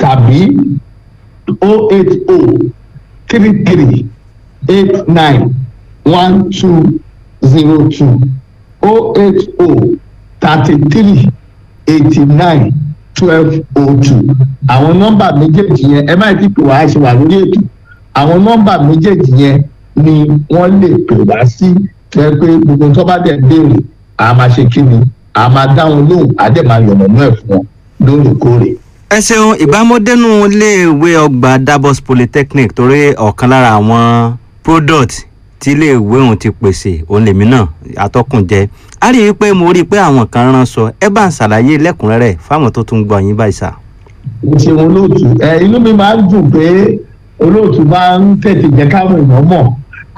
tàbí o eight o three three eight nine one two zero two o eight o thirty three eighty nine twelve o two àwọn nọ́mbà méjèèjì yẹn ẹ má ti pè wá ṣe wà lórí ètò àwọn nọ́mbà méjèèjì yẹn ni wọ́n lè pè wá sí tẹ́ pé gbogbo tó bá dẹ̀ béèrè a máa ṣe kí ni a máa dá wọn lóhùn a dẹ̀ máa yọ̀nà náà fún wọn lóòrèkóòrè. ẹ ṣeun ìbámọ́dẹ́nu iléèwé ọgbà Davos Polytechnic torí ọ̀kan lára àwọn product tí iléèwé òun ti pèsè òun lèmi náà atọ́kùn jẹ́ a rí i pé mo rí i pé àwọn kan rán sọ ẹ bá ń ṣàlàyé lẹ́kùnrẹ́rẹ́ fáwọn tó tún gbọ́ yín báyìí sà. ṣeun olóòtú ẹ inú mi máa ń dùn pé olóòtú máa ń tètè jẹ́ káwọn èèyàn mọ̀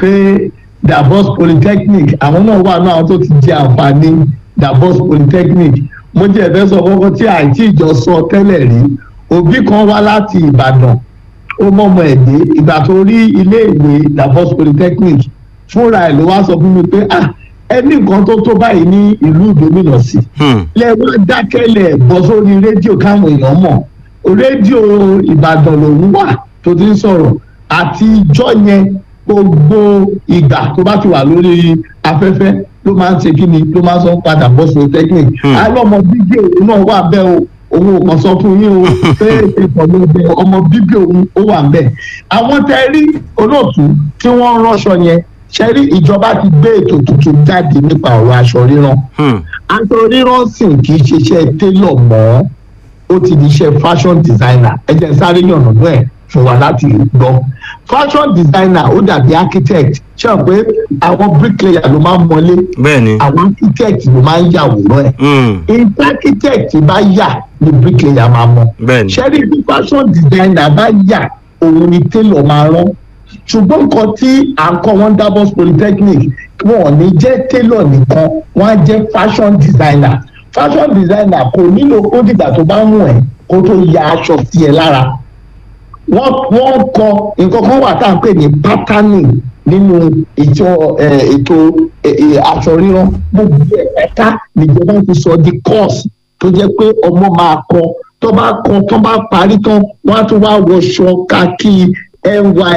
pé Davos Polytechnic àwọn náà wà náà àwọn tó ti jẹ àǹfààní Davos Polytechnic mo jẹ́ ẹ̀fẹ́ sọ kọ́kọ́ tí àìtí ìjọ sọ tẹ́lẹ̀ rí òbí kan wá láti Ìbàdàn ó mọ̀mọ́ ẹ̀dẹ́ ìgbà tó rí iléèwé Davos Polytechnic fúnra ẹ̀ ló wá sọ fún mi pé ah ẹni nǹkan tó tó báyìí ní ìlú ìdómìnà sí lẹ́wọ́n dákẹ́lẹ̀ bọ́ sórí rédíò káwọn èèyàn mọ̀ rédíò Ìbàdàn lòún wà tó ti ń sọ̀rọ̀ àti ìjọ yẹn gbogbo ìgbà tó bá ti wà lórí afẹ́fẹ́ ló máa ń ṣe kí ni ló máa ń sọ padà bọ́ sí technic alọ́mọ bíbí òun náà wà bẹ́ẹ̀ o òun ò kàn sọ fún yín o pé ìpọ̀lú ọbẹ̀ ọmọ bíbí òun ó wà bẹ́ẹ̀ àwọn tẹ rí olóòtú tí wọ́n ránṣọ yẹn ṣe rí ìjọba ti gbé ètò tuntun jáde nípa ọ̀rọ̀ aṣọ ríran aṣọ ríran sì kì í ṣiṣẹ́ télọ̀ mọ́ ó ti di iṣẹ́ fashion designer ẹ jẹ́ sáré yànnà náà fún wa láti gbọ́ fashion designer ó dàbí architect ṣé o pé àwọn bricklayer ló máa ń mọlé bẹ́ẹ̀ni àwọn architect ló máa ń yàwòrán ẹ̀ ìta architect bá yà ni bricklayer máa mọ bẹ́ẹ̀ni ṣẹ́rí bí fashion designer bá yà òun ni tailor máa rán ṣùgbọ́n nǹkan tí à ń kọ́ wọn Davos Polytechnic wọn ò ní jẹ́ tailor nìkan wọ́n á jẹ́ fashion designer fashion designer kò nílò kó dìgbà tó bá mú ẹ kó tó ya aṣọ sí ẹ lára wọ́n wọ́n kọ nǹkan kan wà tá à ń pè ní patterning nínú ètò ètò aṣọ ríran gbogbo ẹ̀ka níjọba ti sọ di course tó jẹ́ pé ọmọ máa kọ tó bá kọ tó bá parí tán wọ́n á tún wá wọṣọ káàkiri ny